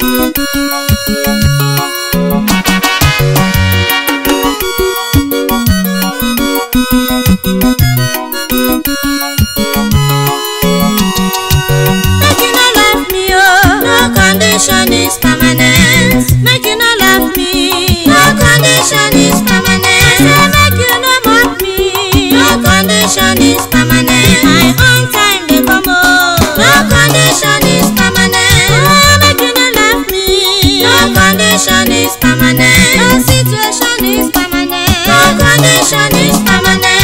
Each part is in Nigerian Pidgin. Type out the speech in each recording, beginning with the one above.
Make you no love me, oh. No condition is permanent. Make you no love me. No condition is permanent. Say make you no mock me. No condition is permanent. My own time dey come, oh. No condition is permanent. Oh, make you no love me. No condition is permanent. No situation is permanent. No condition is permanent.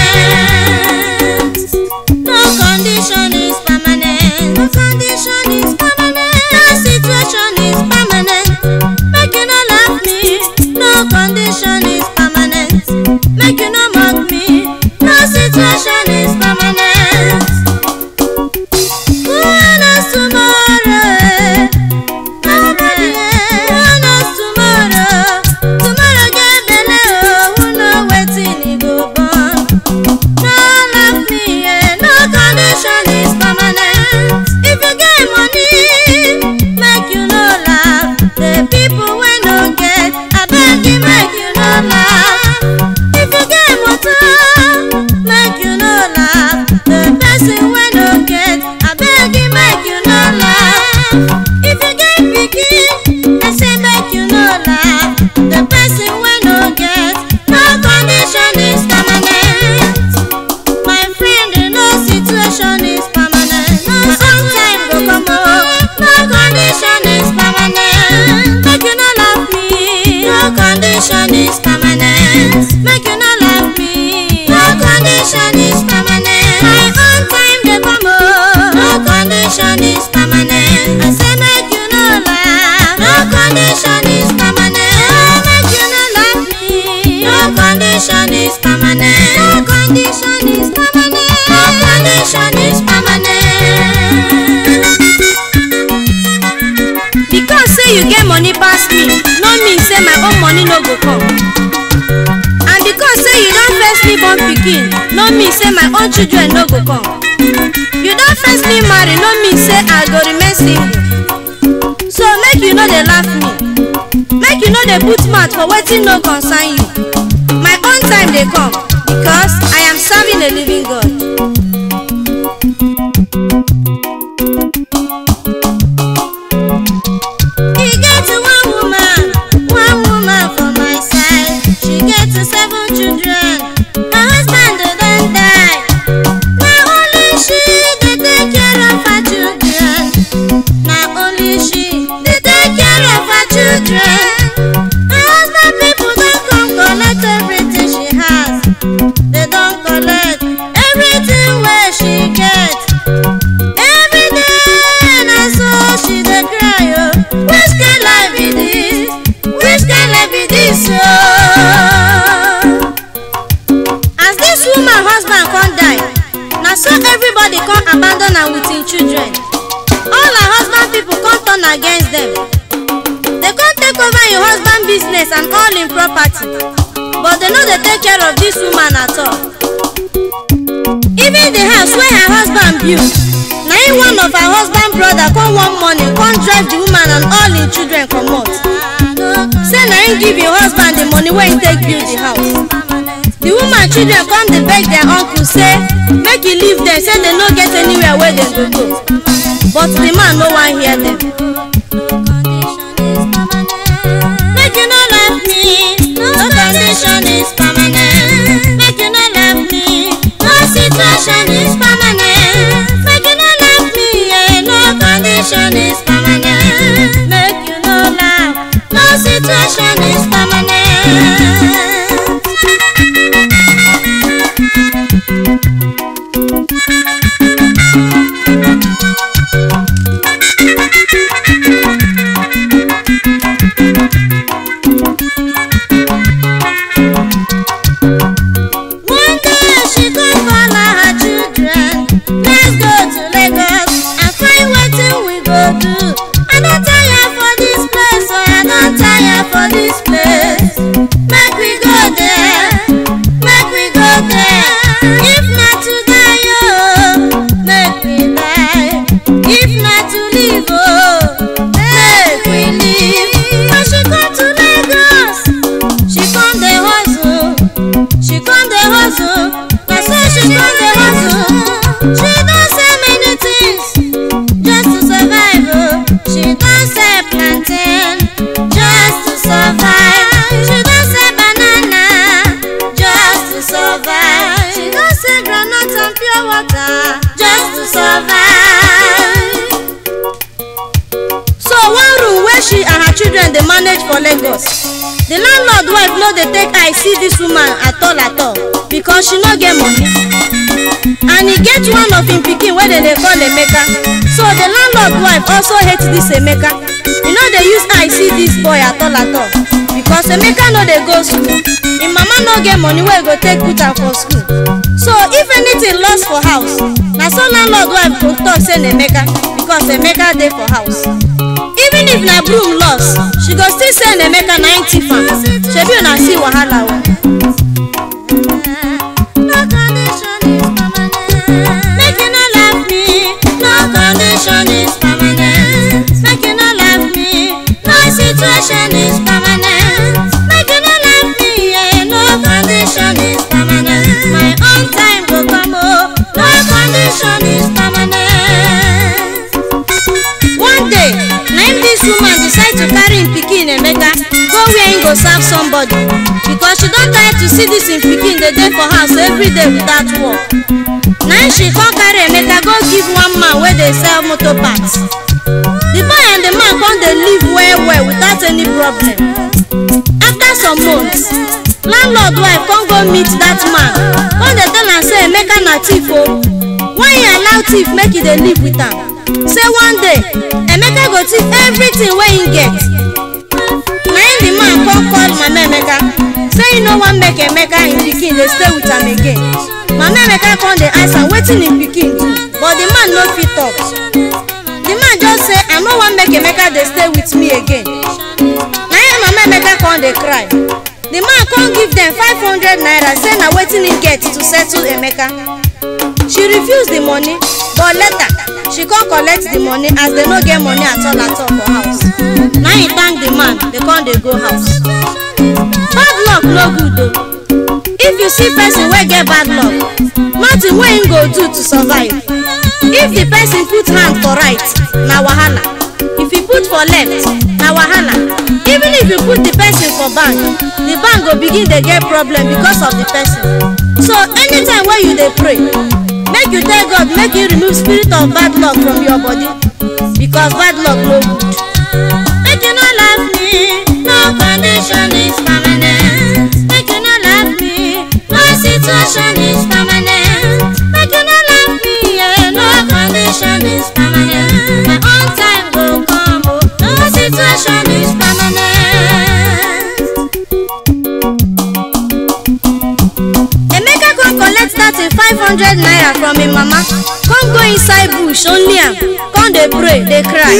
No condition is permanent. No condition is permanent. No situation is permanent. Make you no love me. No condition is permanent. Make you no mock me. No situation is permanent. Who knows tomorrow? Nobody. Who knows tomorrow? Tomorrow get belle, oh. Who know wetin e go born? No love me, yeah. no condition is permanent. If you get money, make you no laugh. The people wey no get, abeg you make you no laugh. If you get motor, make you no laugh. The person wey no get, abeg you make you no laugh. If you get pikin, I say make you no laugh. The person wey no get, no condition is permanent. My friend, no situation is permanent. No sometime go come oh, no condition is permanent. Make you no love me, no condition is permanent. Make you no love me, no condition is permanent. My own time dey come oh, no condition is permanent. I say make you no laugh, no condition is permanent. Make you no love me, no condition is permanent. No condition is permanent. No condition is permanent. because say you get money pass me no mean say my own money no go come and because say you don firstly born pikin no mean say my own children no go come you don firstly marry no mean say i go remain single so make you no dey laugh me make you no dey put mouth for wetin no concern you my own time dey come because i am serving a living god. E get one woman, one woman for my side. She get seven children. Her husband don die. Na only she dey take care of her children. Na only she dey take care of her children. Her husband people don come collect everything she has. They don collect everything wey she get. Every day na so she dey cry o. Which kind life be this? Which kind life be this o? As dis woman husband come die, na so everybody come abandon am with im children. All her husband people come turn against dem. Dey come take over im husband business and all im property. But dey no dey take care of dis woman at all. even the house wey her husband build na im one of her husband brother come one morning come drive the woman and all im children comot say na im give im husband the money wey im take build the house the woman children come dey beg their uncle say make e leave dem say dem no get anywhere wey dem go go but the man no wan hear dem. Make you no love me, no condition is permanent. Make you no love me, no situation is permanent. Make you no love me, yeah, no condition is permanent. Make you no love, no situation is permanent. children dey manage for lagos the landlord wife no dey take eye see dis woman at all at all because she no get money and e get one of im pikin wey dem dey call emeka so the landlord wife also hate dis emeka e no dey use eye see dis boy at all at all because emeka no dey go school im mama no get money wey go take put am for school so if anything lost for house na so landlord wife go talk say na emeka because emeka dey for house even if na broom lost she go still say na emeka na im thief am shebi una see wahala o. No condition is permanent. Make you no laugh me. No condition is permanent. Make you no laugh me. No situation is permanent. Make you no laugh me. Yeah, no condition is permanent. My own time go come. Oh, no condition is permanent. one day na im dis woman decide to carry im pikin emeka go where im go serve somebody because she don tire to see dis im pikin dey dey for house everyday without work na im she come carry emeka go give one man wey dey sell motor parts the boy and the man come dey live well well without any problem after some months landlord wife come go meet dat man come dey tell am say emeka na thief o why e allow thief make e dey live with am say one day emeka go thief everything wey im get na im the man come call mama emeka say e no wan make emeka im pikin dey stay with am again mama emeka come dey ask am wetin im pikin do but the man no fit talk the man just say i no wan make emeka dey stay with me again na im mama emeka come dey cry the man come give dem five hundred naira say na wetin im get to settle emeka she refuse the money but later she come collect the money as dem no get money at all at all for house na im thank the man dey come dey go house bad luck no good o if you see person wey get bad luck nothing wey im go do to survive if the person put hand for right na wahala if e put for left na wahala even if you put the person for bank the bank go begin dey get problem because of the person so anytime wey you dey pray make you tell god make he remove spirit of bad luck from your body because bad luck no good. Make you no laugh me. No condition is permanent. Make you no laugh me. No situation is permanent. Make you no laugh me. Yeah, no condition is permanent. My own time go come. Oh, no situation is permanent. emeka come collect that im five hundred naira from im mama come go inside bush only am come dey pray dey cry.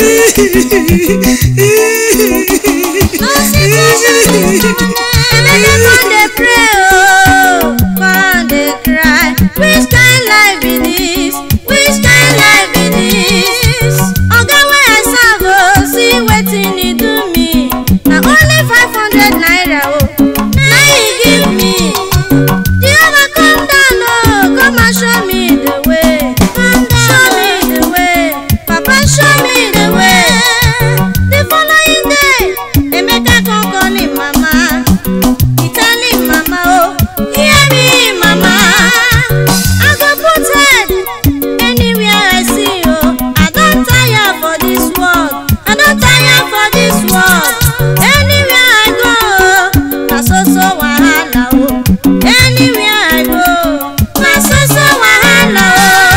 No situation is permanent. emeka come dey pray ooo come dey cry which kind life be this which kind life be this oga wey i serve ooo see wetin e do me na only five hundred naira ooo na he give me jehovah come down ooo come and show me the way show me the way papa show me the way the following day emeka come call him mama he tell him mama oh hear me mama i go put head anywhere i see oh i don tire for this world i don tire for this world anywhere i go oh na so so wahala oh anywhere i go na so so wahala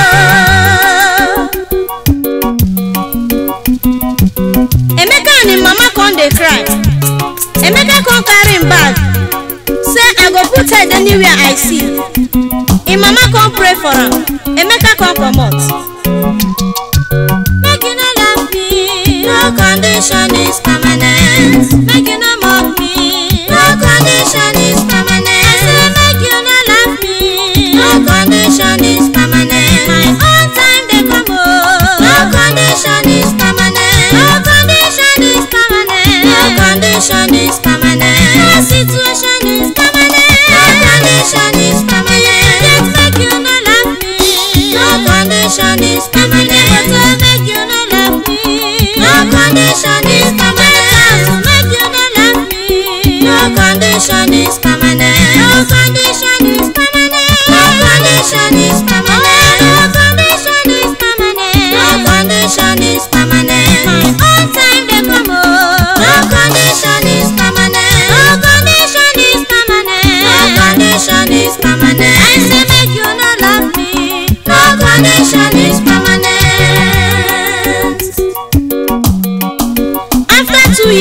oh. emeka and im mama come dey cry emeka come carry im bag say i go put head anywhere i see im mama come pray for am emeka come comot. Make you no laugh me. No condition is permanent. Make you no mock me. No condition is permanent. I say make you no laugh me. No condition is permanent. My own time dey come oh. No condition is permanent. No condition is permanent. No condition is permanent. No situation is permanent. No condition is permanent. Just make you no laugh me. No condition is permanent. But make you no laugh me. No condition is permanent.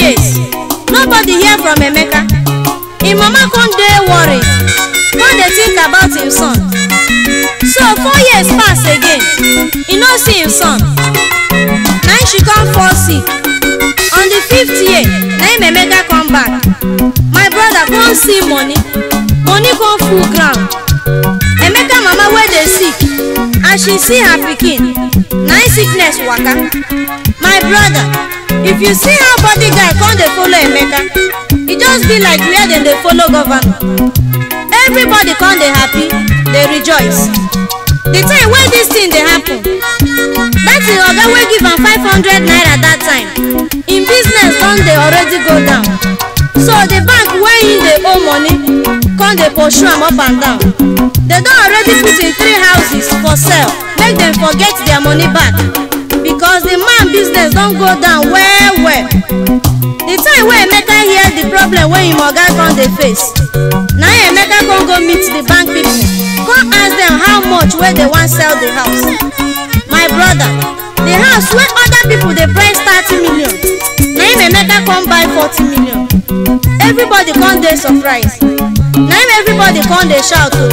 years nobody hear from emeka im mama come dey worried come dey think about im son so four years pass again e no see im son na im she come fall sick on the fifth year na im emeka come back my brother come see money money come full ground emeka mama wey dey sick as she see her pikin na im sickness waka my brother if you see how body guy come dey follow emeka e just be like where dem dey follow governor everybody come dey happy dey rejoice the time wey dis thing dey happen that im oga wey give am five hundred naira that time im business don dey already go down so the bank wey im dey owe money come dey pursue am up and down dem don already put im three houses for sale make dem forget their money back because the man business don go down well well the time wey emeka hear the problem wey im oga come dey face na im emeka come go meet the bank people come ask dem how much wey dey wan sell the house my brother the house wey other people dey price thirty million na im emeka come buy forty million everybody come dey surprise na im everybody come dey shout o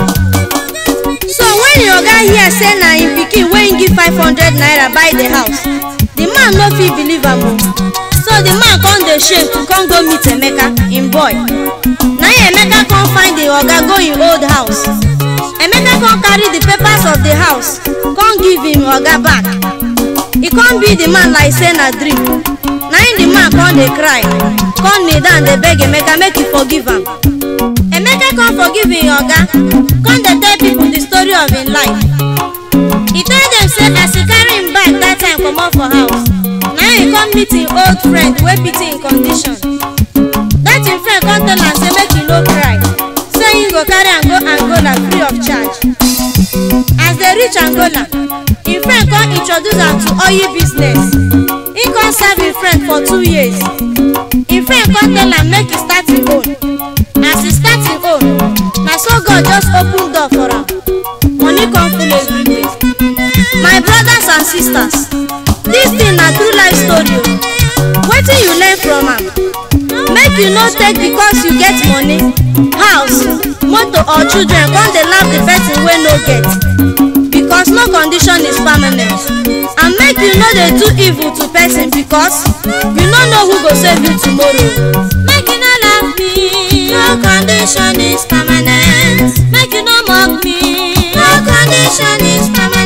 so when im oga hear say na im pikin wey im give five hundred naira buy the house the man no fit believe am o so the man come dey shame to come go meet emeka im boy na im emeka come find the oga go im old house emeka come carry the papers of the house come give im oga back e come be the man like say na dream na im the man come dey cry come kneel down dey beg emeka make e forgive am emeka come forgive im oga come dey tell people the story of im life e tell dem say as e carry im bag that time comot for house na im come meet im old friend wey pity im condition that im friend come tell am say make e no cry say im go carry am go angola free of charge as dem reach angola im friend come introduce am to oil business im come serve im friend for two years im friend come tell am make e start im own as e start im own na so god just open door for am money come full everywhere my brothers and sisters dis thing na true life story o wetin you learn from am make you no take because you get money house motor or children come dey laugh the person wey no get because no condition is permanent and make you no dey do evil to person because you no know who go save you tomorrow Make you no laugh me, no condition is permanent. Make you no mock me, no condition is permanent.